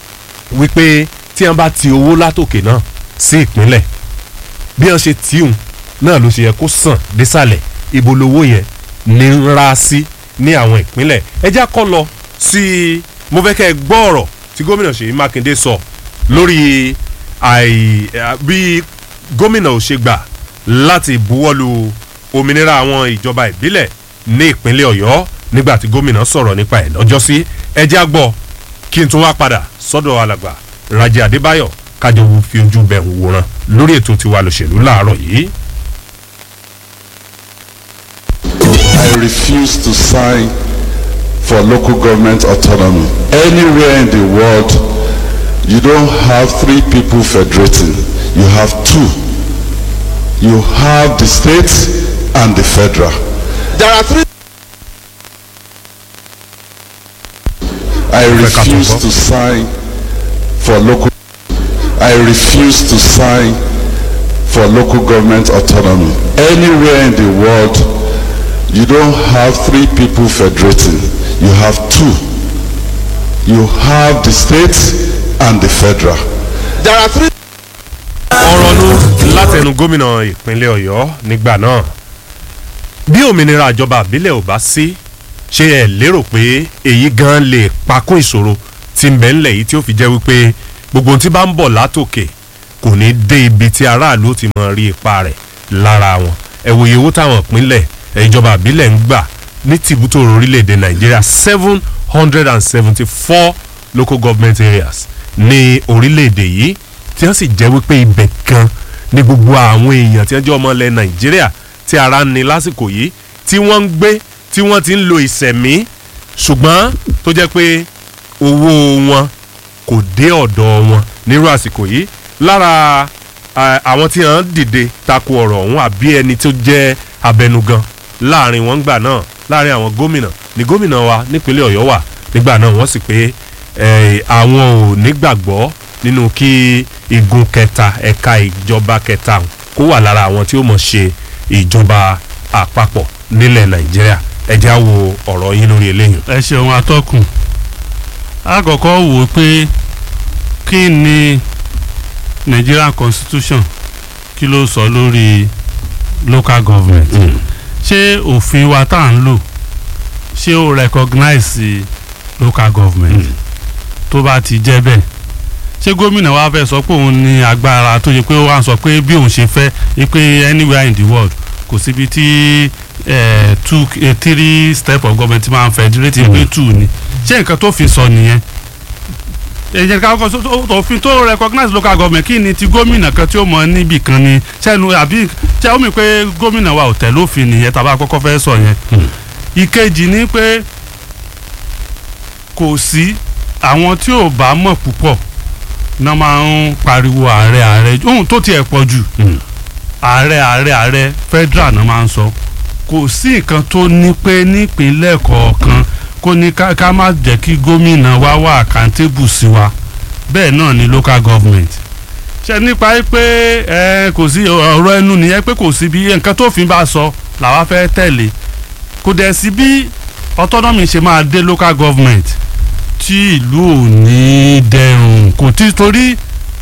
wípé tí wọ́n bá ti owó látòkè náà sí ìpínlẹ̀ bí wọ́n ṣe tíhun náà ló ṣe yẹ kó sàn désàlẹ̀ ibo lowó yẹn ní ń ra sí ní àwọn ìpínlẹ̀ ẹ já kọ́ lọ sí mo fẹ́ kẹ́ ẹ gbọ́ ọ̀rọ̀ tí gómìnà Ṣèyí Mákindé sọ lórí àì à, bí gómìnà ò ṣe gbà láti buwọ́lu òmìnira àwọn ìjọba ìbílẹ̀ ní ìpínlẹ̀ Ọ̀yọ́ nígbà tí gómìnà sọ̀rọ̀ nípa ẹ̀ lọ́jọ́sí ẹ já gbọ́ kí n tún wá padà sọ́dọ̀ alàgbà Rájí Adébáyọ̀ kájọ fi ojú bẹ̀ ń wòran lórí ètò tiwa lòṣèlú láàárọ̀ yìí. I refuse to sign for local government autonomy. Anywhere in the world, you don't have three people federating. You have two. You have the state and the federal. There are three. I refuse to sign for local. I refuse to sign for local government autonomy. Anywhere in the world, you don't have three people federating. You have two. You have the state and the federal. There are three. ọ̀rọ̀ nu látẹnu gómìnà ìpínlẹ̀ ọ̀yọ́ nígbà náà bí òmìnira ìjọba àbílẹ̀ ò bá sí ṣé ẹ lérò pé èyí gan lè pakún ìṣòro tí ń bẹ ńlẹ̀ yìí tí ó fi jẹ́ wípé gbogbo ohun tí bá ń bọ̀ látòkè kò ní dé ibi tí aráàlú ó ti mọ rí ipa rẹ̀ lára wọn ẹ wòye owó táwọn ìpínlẹ̀ ẹ, ìjọba àbílẹ̀ ń gbà ní tìbútòrò orílẹ̀-èdè nàìjíríà seven hundred and seventy four local government areas ní orílẹ̀-èdè yìí tí wọ́n sì jẹ́ wípé ibẹ̀ kan ní gbogbo àwọn èèyàn tí wọ́n jẹ́ ọmọ ilẹ̀ nàìjíríà tí ara ń ni lásìkò yìí tí wọ́n ń gbé tí wọ́n ti ń lo ìsẹ̀mí ṣùgbọ́n tó jẹ́ pé owó wọn kò dé ọ̀dọ̀ wọn nírú àsìkò yìí lára à, àwọn tí wọ́n dìde tako ọ̀rọ̀ ọ̀hún àbí ẹni tó jẹ́ abẹnugan láàrin wọn gbà náà láàrin àwọn gómìnà ní gómìnà wa nípínlẹ̀ ọ̀yọ́ wà nígbà náà wọ́n sì pé eh, àwọn ò nígbàgbọ́ nínú kí igun kẹta ẹ̀ka ìjọba kẹta kó wà lára àwọn tí ó mọ̀ ṣe ìjọba àpapọ̀ nílẹ̀ nàìjíríà ẹ já wo ọ̀rọ̀ yín lórí eléyìí. ẹ ṣeun atọ́kùn àkọ́kọ́ wò ó pé kí ni Nigerian constitution kí ló sọ lórí local government ṣé òfin wa tá à ń lò ṣé ó recognize local government tó bá ti jẹ́ bẹ́ẹ̀ ṣé gómìnà wa fẹ́ sọ pé òun ní agbára tó yẹ pé ó wá sọ pé bí òun ṣe fẹ́ pé anywhere in the world kò síbi tí eh, two eh, three step of government máa ń federate pé two ni ṣé nǹkan tó fi sọ nìyẹn ẹ̀jẹ̀ ká kọ́ tó- òfin tó recognize local government kí ni ti gómìnà kan tí ó mọ níbì kan ni sẹ́nu àbí ṣé ó mi pé gómìnà wa ò tẹ̀lé òfin nìyẹn tàbá kọ́kọ́ fẹ́ sọ yẹn ìkejì ni pé kò sí àwọn tí ò bá mọ̀ púpọ̀ náà máa ń pariwo ààrẹ ààrẹ ohun tó tiẹ̀ pọ̀ jù ààrẹ ààrẹ ààrẹ federal náà máa ń sọ kò sí nǹkan tó ní pé nípínlẹ̀ kọ̀ọ̀kan kó ní ká ká má jẹ́ kí gómìnà wa wà accountable sí wa bẹ́ẹ̀ náà ni local government ṣe nípa pé ẹ kò sí ọ̀rọ̀ ẹnu nìyẹn pé kò sí bí nǹkan tó fi bá sọ làwa fẹ́ tẹ̀lé kò dẹ̀ sí bí autonomy ṣe máa dé local government tí ìlú ò ní dẹrùn kò tí torí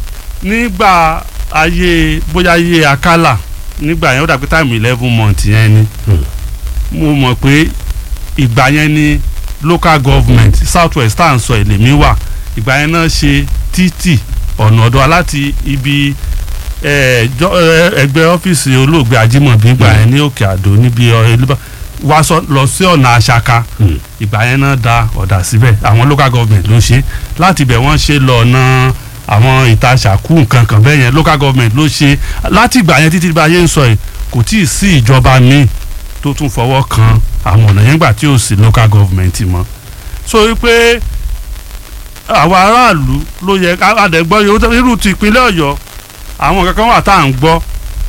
nígbà ayé bóyá ayé akálà nígbà yẹn ó dàbí táìmù eleven months yẹn ni mo mọ̀ pé ìgbà yẹn ni local government south west tá à ń sọ èlèmí wà ìgbà yẹn náà ṣe títì ọ̀nà ọ̀dọ́ láti ibi eh, jọ- eh, ẹgbẹ́ ọ́fíìsì olóògbé ajímọ̀bí ìgbà yẹn ní òkè àdó níbi ọ- elébà wá sọ- lọ sí ọ̀nà àṣàkà ìgbà yẹn náà da ọ̀dà síbẹ̀ àwọn local government ló ṣe láti ibẹ̀ wọ́n ṣe lọ ọ̀nà àwọn ìtaṣàkú nǹkan kan bẹ́ẹ̀ yẹn local government ló ṣe láti ìgbà yẹn títí bá yé ń sọ yìí kò tí ì sí ìjọba míì tó tún fọwọ́ kan àwọn ọ̀nà yẹn gbà tí ò sí local government mọ́ so wípé àwọn aráàlú ló yẹ adẹ̀gbọ́ yòó irú ti ìpínlẹ̀ ọ̀yọ́ àwọn kankan wà tá à ń gbọ́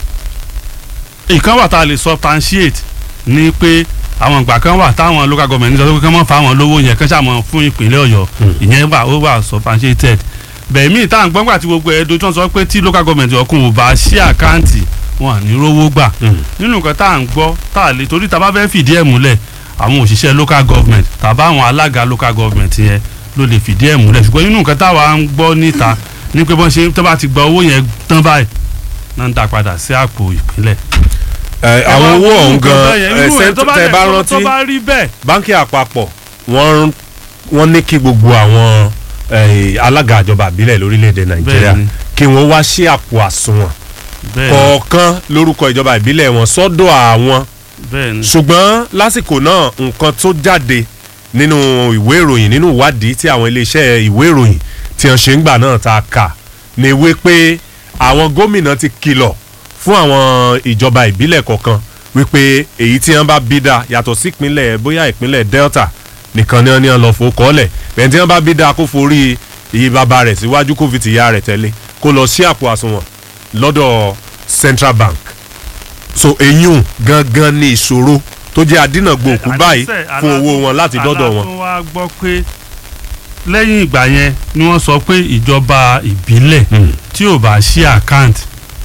ìkan wà tá a lè substantiate ní pé àwọn ìgbà kan wà táwọn local government sọ pé kí wọ́n fa àwọn lówó yẹn kí wọ́n ṣàmọ̀ fún ìpínlẹ̀ ọ̀yọ́ ìyẹn wà ó wà substantiated bẹ́ẹ̀ míì tá à ń gbọ́ nígbà tí gbogbo ẹ̀ dojú wọn sọ pé tí local government ọkùn ò bá ṣí àkáǹtì wọn à ní rówó gbà nínú nǹkan tá à ń gbọ́ tá à lè torí tá a bá fẹ́ fìdí ẹ̀ múlẹ̀ àwọn òṣìṣẹ́ local government tàbá àwọn alága local government yẹn ló lè fìdí ẹ̀ múlẹ̀ ṣùgbọ́n nínú nǹkan táwa ń gbọ́ níta ní pé bọ́n ṣe tó bá ti gba owó yẹn tán báyìí náà ń dá padà sí àpò ìpínlẹ̀. ẹ, àwọn owó ọ̀hún gan irú ẹ ẹ̀ tó bá tẹ dẹ̀- bá tó- rántí tó bá rí bẹ́ẹ̀ báńkì àpapọ̀ wọ́n wọ́n ní kí gbogbo àwọn eh, alága ìjọba àbílẹ̀ lórílẹ̀‐èdè nàìjíríà Bẹ́ẹ̀ni. kí wọ́n wá sí àpò àsùnwọ̀n bẹ́ẹ̀ kọ̀ọ̀kan lórúkọ ìjọba ìbílẹ̀ wọn sọ́dọ̀ àwọn bẹ́ẹ̀ ni ṣùgbọ́n lásìkò náà nǹkan tó jáde nínú ìwé ìròyìn nínú ìwádìí tí àwọn iléeṣẹ́ ìwé ìròyìn tí wọ́n ṣe ń gbà náà ta kà ní wípé àwọn gómìnà ti kìlọ̀ fún àwọn ìjọba ìbílẹ̀ kọ̀ọ̀kan wípé èyí tí wọ́n bá bí dá yàtọ̀ sí ìpínlẹ̀ bóyá ìpínlẹ̀ Delta nìkan ni wọ́n ní wọ́n lọ fò kọ́lẹ̀ bẹ́ẹ̀ tí wọ́n bá bí dá kó forí iye bàbá rẹ̀ síwájú kó fi tìyá rẹ̀ tẹ̀lé kó lọ sí àpò àsùnwọ̀n lọ́dọ̀ Central Bank so eyín gangan ni ìṣòro tó jẹ́ adínàgbò òkú báyìí Àníṣe, fún alá- owó wọn láti dọ́dọ̀ wọn. alátún wá gbọ́ pé lẹ́yìn ìgbà yẹn ni wọ́n sọ pé ìjọba ìbílẹ̀ tí ò bá ṣí account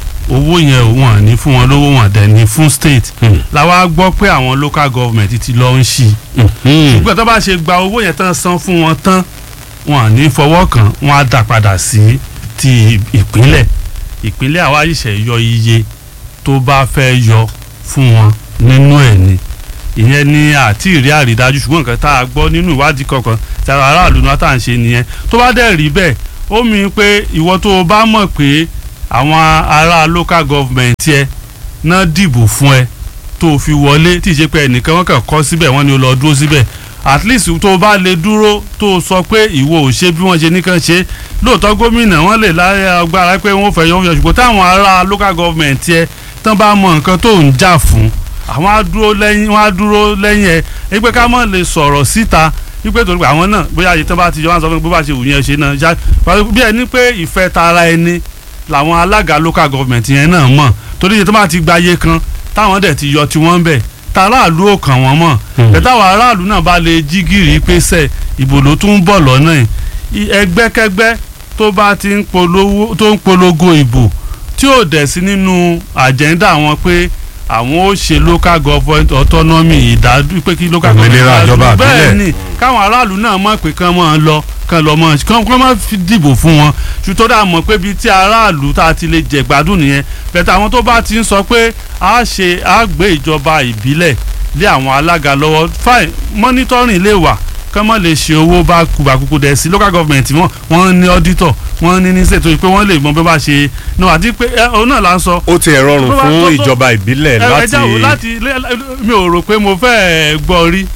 owó yẹn wọ́n ní fún wọn lówó wọn dẹ̀ ní fún state la wá gbọ́ pé àwọn local government ti lọ ń ṣí ṣùgbọ́n tó bá ṣe gba owó yẹn tán san fún wọn tán wọn à ní fọwọ́ kàn wọn á dà padà sí ti ìpínlẹ̀ ìpínlẹ̀ àwa ṣẹ̀ṣẹ̀ yọ iye tó bá fẹ́ yọ fún wọn nínú ẹ̀ ni ìyẹn ni àti ìrí àrídájú ṣùgbọ́n nǹkan tá a gbọ́ nínú ìwádìí kọ̀ọ̀kan tí àwọn aráàlú náà tá à ń ṣe nìyẹn tó bá dẹ̀ rí bẹ́ẹ̀ ó mi pé ìwọ tó o bá mọ̀ pé àwọn ará local government yẹ náà dìbò fún ẹ tó o fi wọlé tí ì ṣe pé ẹnìkan wọn kàn kọ́ síbẹ̀ wọ́n ní o lọ dúró síbẹ̀ at least tó o bá lè dúró tó o sọ pé ìwọ ò ṣe bí wọ́n ṣe nìkan ṣe lóòótọ́ gómìnà wọ́n lè láyé agbára pé wọ́n fẹ́ yọ wọ́n ṣùgbọ́n táwọn ará local government yẹ tán bá mọ nǹkan tó ń jà fún àwọn á dúró lẹ́yìn wọ́n á dúró lẹ́yìn ẹ̀ wípé ká mọ̀ lè sọ̀rọ̀ síta wípé torí pé àwọn náà bóyá àyè tán bá ti yọ wọn sọ fún mi bó bá ṣe wù yẹn ṣe náà ṣá bí ẹni pé ìfẹ́ tara ẹni làwọn alága local government yẹn náà mọ̀ torí iye tó bá ti gba iye kan táwọn dẹ̀ ti yọ tiwọn bẹ̀ tàráàlú ò kàn wọ́n mọ̀ bẹ́tàwọn aráàlú náà bá lè jí gìrì pé sẹ̀ ìbò ló tún ń bọ̀ lọ́nà yìí ẹgbẹ́kẹ́gbẹ́ tó bá ti ń polówó tó ń polongo ìbò tí ò dẹ̀ sí nínú àjẹ́ndà wọn pé àwọn ó ṣe local government autonomy ìdádú pé kí local government Òmìnira ìjọba bẹ́ẹ̀ ìbílẹ̀. ni káwọn aráàlú náà mọ̀ pé kán máa lọ kán lọ mọ̀ kán kán má fi dìbò fún wọn ṣùtọ́ dà mọ̀ pé bíi tí aráàlú tá a ti lè jẹ gbádùn nìyẹn bẹ̀tẹ̀ àwọn tó bá ti ń sọ pé a ṣe a gbé ìjọba ìbílẹ̀ lé àwọn alága lọ́wọ́ fine monitoring lè wà kán mọ̀ lè ṣe owó bá kùbàkùkù dẹ̀ sí local government wọn wọ́n ní auditor wọ́n ní ní ṣètò pé wọ́n lè mọ bí wọ́n bá ṣe náà àti pé ẹ òun náà là ń sọ ó ti ẹ̀ rọrùn Tó bá- fún tó- tó- ìjọba ìbílẹ̀ ẹ- ẹ láti jáwọ́ láti lé- lé- mi ò rò pé mo fẹ́ gbọ́ rí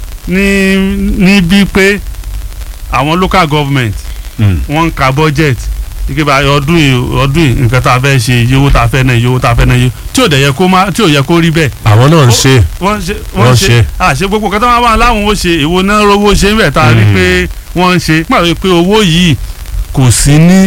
ní níbi pé àwọn local government Mm. wọ́n ń ka budget ike bá ọdún yìí ọdún yìí nǹkan tá a fẹ́ ṣe iye owó tá a fẹ́ náà iye owó tá a fẹ́ náà iye tí ò dẹ̀ yẹ kó má tí ò yẹ kó rí bẹ́ẹ̀ àwọn náà ń ṣe wọ́n ṣe Wọ́n wọ́n ṣe. ṣe àṣẹ gbogbo kan tó máa wà láwọn ó ṣe èwo náà rówó ṣe ń bẹ̀ tá a rí Mm. pé wọ́n ń ṣe pàrọ̀ pé owó yìí kò sí ní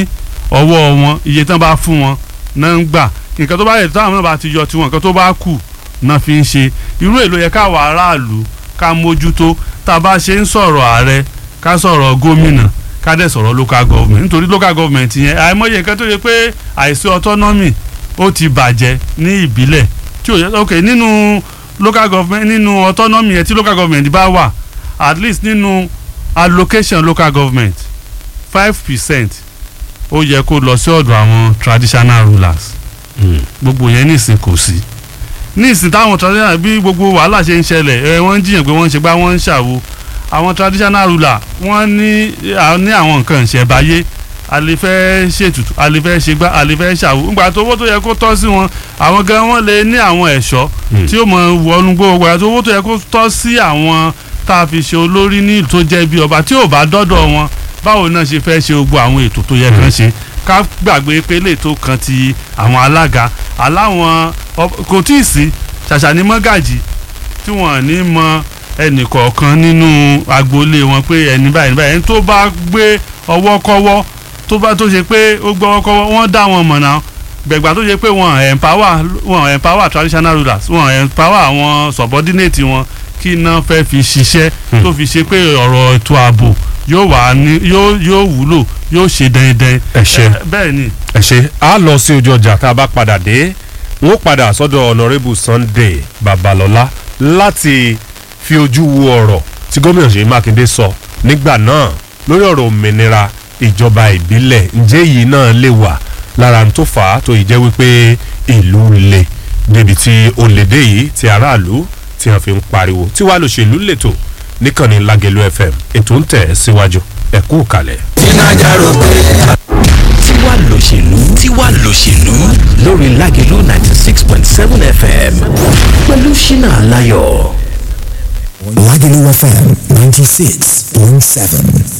ọwọ́ wọn iye tán bá fún wọn náà ń gbà nǹkan tó bá yẹ táwọn náà bá ti yọ tiwọn nǹkan tó bá kù náà fi ń ṣe irú èlò yẹ káwa aráàlú ká mójútó tá a bá ṣe ń sọ̀rọ̀ ààrẹ ká sọ̀rọ̀ gómìnà ká dẹ̀ sọ̀rọ̀ local government nítorí local government yẹn àìmọye nǹkan tó yẹ pé àìsí autonomy ó ti bàjẹ́ ní ìbílẹ̀ tí ò yẹ ok nínú local government nínú autonomy yẹn tí local government bá wà at least nínú allocation local government five percent ó yẹ kó lọ sí ọ̀dọ̀ àwọn traditional rulers gbogbo yẹn nísìn kò sí nísìn táwọn traditional bí gbogbo wàhálà ṣe ń ṣẹlẹ̀ ẹ wọ́n ń jiyàn pé wọ́n ń ṣe gbá wọ́n ń ṣàwo àwọn traditional ruler wọ́n ní ní àwọn nǹkan ìṣẹ̀báyé a lè fẹ́ ṣètùtù a lè fẹ́ ṣe gbá a lè fẹ́ ṣàwo ńgbà tó owó tó yẹ kó tọ́ sí wọn àwọn gan wọ́n lè ní àwọn ẹ̀ṣọ́ tí ó mọ wọnú gbogbo àti owó tó yẹ kó tọ́ sí àwọn tá a fi ṣe olórí ní ìlú tó jẹ́ bí ọba tí ò bá dọ́dọ̀ wọn báwo náà ṣe fẹ́ ṣe gbogbo àwọn ètò tó yẹ kán ṣe ká gbàgbé pé lè tó kan ti àwọn alága aláwọn kò tí ì sí ṣàṣà ní mọ́gàjì tí wọ́n ní mọ ẹnì kọ̀ọ̀kan nínú agboolé wọn pé ẹni báyìí báyìí ẹni tó bá gbé ọwọ́ kọ́wọ́ tó bá tó ṣe pé ó gbọ́wọ́ kọ́wọ́ wọ́n dá wọn mọ̀ náà gbẹ̀gbà tó ṣe pé wọ́n empower wọ́n empower traditional rulers wọ́n empower àwọn subordinate wọn kí iná fẹ́ fi ṣiṣẹ́ tó fi ṣe pé ọ̀rọ̀ ètò ààbò yóò wà ní yóò yóò wúlò yóò ṣe dandan. ẹ ṣe bẹ́ẹ̀ ni. ẹ ṣe a lọ sí ojú ọjà tá a bá padà dé wọn ó padà sọ́dọ̀ honourable sunday babalọ́lá láti fi ojú wo ọ̀rọ̀ tí gómìnà ṣèyí mákindé sọ nígbà náà lórí ọ̀rọ̀ òmìnira ìjọba ìbílẹ̀ ǹjẹ́ yìí náà lè wà lára tó fà á tó yìí jẹ́ wípé ìlú le débi tí ó lè dé yìí tí aráàlú tí wọ́n fi ń pariwo tí wàá lòṣèlú lètò níkànnì lágẹ̀lú fm ètò ń tẹ̀ síwájú ẹ kú kalẹ̀. tiwa lòṣèlú tiwa lòṣèlú lórí lágẹ̀lú ninety six point seven fm pẹ̀lú ṣínà aláyọ̀. Lagelu FM 96.7.